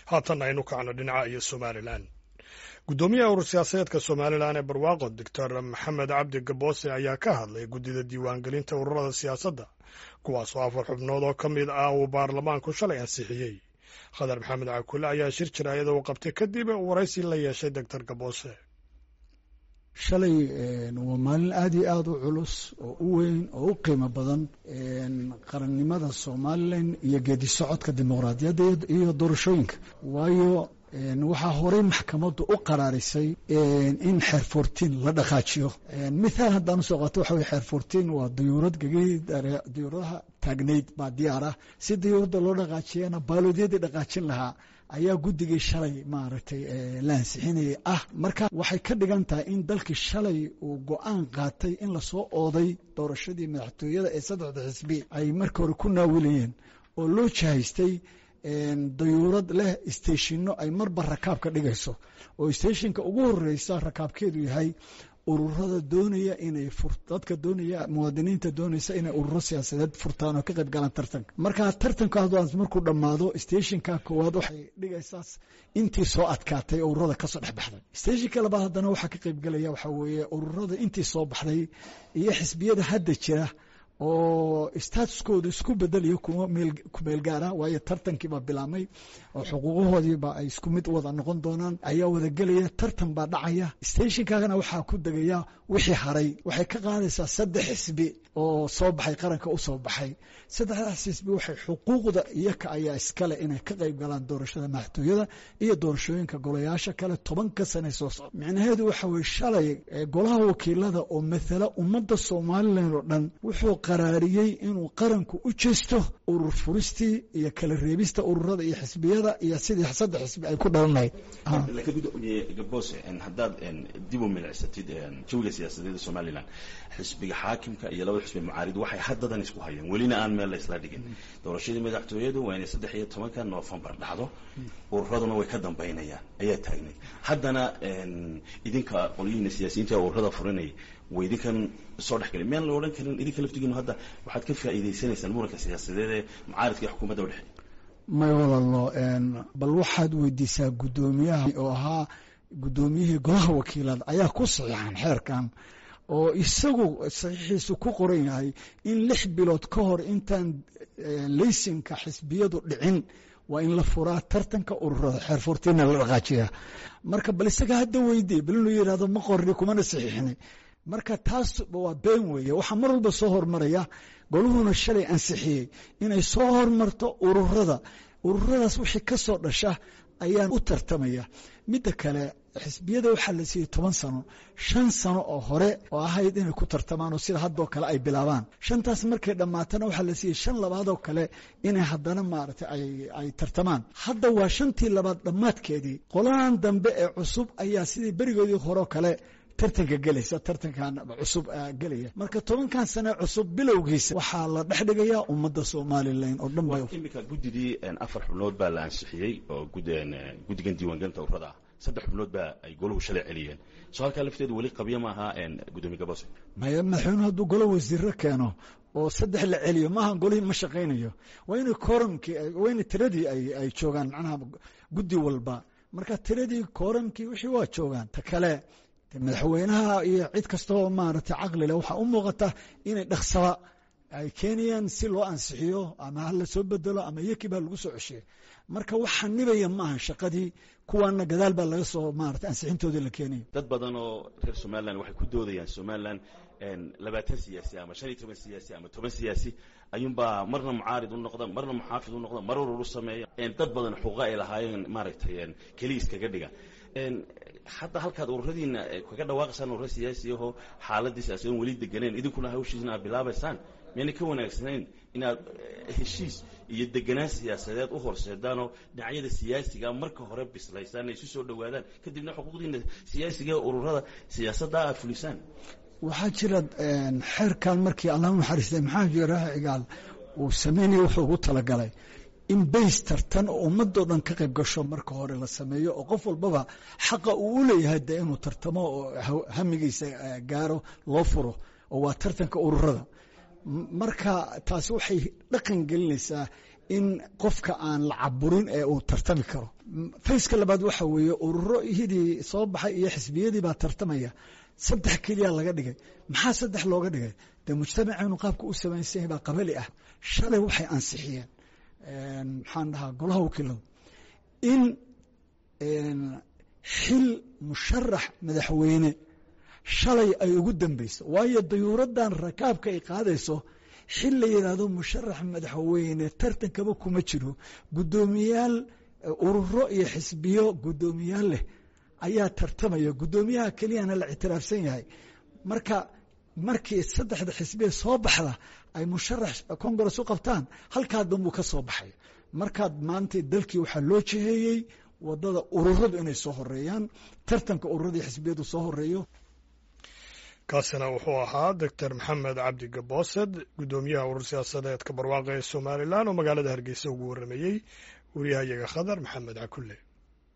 haatan aynu kacno dhinaca iyo somalilan guddoomiyaha urur siyaasadeedka somalilan ee barwaaqo doctor maxamed cabdi gaboose ayaa ka hadlay guddida diiwaangelinta ururada siyaasadda kuwaasoo afar xubnood oo ka mid ah uu baarlamaanku shalay ansixiyey khadar maxamed cakule ayaa shir jiraayada uu qabtay kadib waraysi la yeeshay doctor gaboose shalay waa maalin aada iyo aada u culus oo u weyn oo u qiimo badan qarannimada somalilan iyo geedi socodka dimuqraadiyadda iyo doorashooyinka waayo waxaa horey maxkamaddu u qaraarisay in xeer fourtiin la dhaqaajiyo mithaal haddaan usoo qaato waxa weye xeer fourtiin waa diyuurad gegii diyuuradaha taagnayd baa diyaar ah si diyuuradda loo dhaqaajiyana baaloodyadii dhaqaajin lahaa ayaa guddigii shalay maaragtay la ansixinayay ah marka waxay ka dhigan tahay in dalkii shalay uu go-aan qaatay in lasoo ooday doorashadii madaxtooyada ee saddexda xisbi ay marka hore ku naawilayeen oo loo jahaystay dayuurad leh steshino ay marba rakaab ka dhigayso oo steshinka ugu horeysa rakaabkeedu yahay ururada doonaya inay dadka doonaya muwaadiniinta doonaysa inay ururo siyaasadeed furtaan oo ka qayb galaan tartanka marka tartankaas markuu dhammaado steshinka koowaad waxay dhigaysaa intii soo adkaatay ururada kasoo dhexbaxday steshinka labaad haddana waxaa ka qayb galaya waxaa weeye ururada intii soo baxday iyo xisbiyada hadda jira oo statuskooda isku bedelayo kuma kumeel gaara waayo tartankiibaa bilaabmay oo xuquuqahoodiiba ay isku mid wada noqon doonaan ayaa wada gelaya tartan baa dhacaya steshinkaagana waxaa ku degaya wixii haray waxay ka qaadaysaa saddex xisbi oo soo baxay qaranka u soo baxay saddexdaas xisbi waxay xuquuqda iyaka ayaa iskale inay ka qayb galaan doorashada madaxtooyada iyo doorashooyinka golayaasha kale tobanka sane soo socda micnaheedu waxa weye shalay golaha wakiilada oo mathala ummadda somalilan oo dhan wuxuu qaraariyey inuu qaranku u jeesto urur furistii iyo kala reebista ururada iyo xisbiyada iyo sidii saddex xisbi ay ku dhalanlahayd gaboose haddaad dib u milicsatid jawiga siyaasadeeda somalilan xisbiga xaakimka iyo labada xisbi mucaarid waxay haddadan isku hayeen welina aan meel la isla dhigin doorashadii madaxtooyadu waa inay saddex iyo tobanka noofembar dhacdo ururaduna way ka dambaynayaan ayaa taagnay haddana idinka qolyihiina siyaasiyiinta ururada furinaya way idinkan soo dhex gelin miyaan la odhan karin idinka laftigiinu hadda waxaad ka faa'iidaysanaysaan muranka siyaasadeed ee mucaaridka iyo xukuumadda u dhexe may walalo bal waxaad weydiisaa guddoomiyaha oo ahaa guddoomiyihii golaha wakiilada ayaa ku saxiixan xeerkan oo isagu saxiixiisu ku qoran yahay in lix bilood ka hor intaan laysinka xisbiyadu dhicin waa in la furaa tartanka ururada xeer furtiina la dhaqaajiya marka bal isaga hadda weydiye bal inuu yidhahdo ma qorni kumana saxiixini marka taas waa been weeye waxaa mar walba soo hormaraya goluhuna shalay ansixiyey inay soo hormarto ururada ururadaas wixii ka soo dhasha ayaan u tartamaya midda kale xisbiyada waxaa la siiyey toban sano shan sano oo hore oo ahayd inay ku tartamaan oo sida haddoo kale ay bilaabaan shantaas markay dhammaatana waxaa la siiyey shan labaadoo kale inay haddana maaragtay ay tartamaan hadda waa shantii labaad dhammaadkeedii qolahan dambe ee cusub ayaa sidii berigoodii horeo kale tartanka gelaysa tartankan cusub gelaya marka tobankan sane cusub bilowgiisa waxaa la dhex dhigayaa ummadda somalilan oo dhan ba imika guddidii afar xubnood baa la ansixiyey oo guddigan diiwaangelinta ururada ah saddex xubnood baa ay goluhu shalay celiyeen soo halkaa lafteedu weli qabyo ma aha guddoomiye gabose maya madaxweynuhu hadduu golo wasiiro keeno oo saddex la celiyo maaha golihii ma shaqaynayo waa inay kooramkii waa inay tiradii ay joogaan macnaha guddi walba marka tiradii kooramkii wixii waa joogaan ta kale madaxweynaha iyo cid kastaoo maaragtay caqli leh waxaa u muuqata inay dhaksaba ay keenayaan si loo ansixiyo ama ha la soo bedelo ama iyakii baa lagu soo ceshiye marka wax xanibaya maaha shaqadii kuwaana gadaal baa laga soo maarata ansixintoodii la keenaya dad badan oo reer somalilan waxay ku doodayaan somalilan labaatan siyaasi ama shan iyo toban siyaasi ama toban siyaasi ayuunbaa marna mucaarid u noqda marna muxaafid u noqda mar urur u sameeya dad badan xuquuqa ay lahaayeen maaragtay keliya iskaga dhiga hadda halkaad ururadiina kaga dhawaaqaysaan ururo siyaasi ahoo xaaladii siyaasadan weli deganeen idinkuna hawshiisna aad bilaabaysaan miyayna ka wanaagsanayn inaad heshiis iyo deganaan siyaasadeed u horseedaanoo dhinacyada siyaasiga marka hore bislaysaan ay isu soo dhowaadaan kadibna xuquuqdiina siyaasiga ee ururada siyaasadda aad fulisaan waxaa jira xeerkan markii allah u naxariistay maxamed yaraaha cigaal uu sameynaya wuxuu ugu talagalay in bays tartan oo ummadoo dhan ka qayb gasho marka hore la sameeyo oo qof walbaba xaqa uu u leeyahay dee inuu tartamo oo hamigiisa gaaro loo furo oo waa tartanka ururada marka taasi waxay dhaqan gelinaysaa in qofka aan la caburin ee uu tartami karo fayska labaad waxa weeye ururo hidii soo baxay iyo xisbiyadii baa tartamaya saddex keliya laga dhigay maxaa saddex looga dhigay dee mujtamaceenu qaabka u samaysan yahay baa qabali ah shalay waxay ansixiyeen maxaan dhahaa golaha wakiiladu in xil musharax madaxweyne shalay ay ugu dambeyso waayo dayuuraddan rakaabka ay qaadayso xil la yidhaahdo musharax madaxweyne tartankaba kuma jiro guddoomiyaal ururo iyo xisbiyo guddoomiyaal leh ayaa tartamaya guddoomiyaha keliyana la ictiraafsan yahay marka markii saddexda xisbiya soo baxda ay musharax congress u qabtaan halkaa danbuu ka soo baxay markaad maanta dalkii waxaa loo jiheeyey wadada ururadu inay soo horeeyaan tartanka ururadii xisbiyadu soo horeeyo kaasina wuxuu ahaa doctor maxamed cabdi gaboosed guddoomiyaha urur siyaasadeedka barwaaqa ee somalilan oo magaalada hargeysa ugu warrameeyey wariyahayaga khadar maxamed cakulle